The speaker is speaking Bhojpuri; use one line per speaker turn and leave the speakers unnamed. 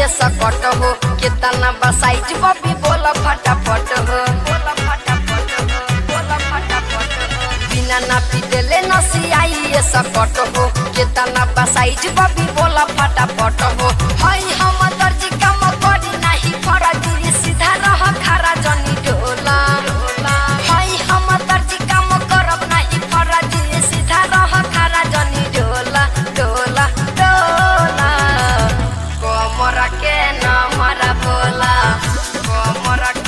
ये सकट हो कितना बसाइज बबी बोला फटाफट हो बोला फटाफट हो बोला फटाफट हो बिना ना पी देले नसी आई ये सकट हो कितना बसाइज बबी बोला फटाफट हो हई हम दर्जी काम करी नाही फरजी सीधा रह खारा जनी डोला हई हम दर्जी काम करब नाही फरजी सीधा रह खारा जनी डोला डोला डोला कोमरा के न मरा बोला कोमरा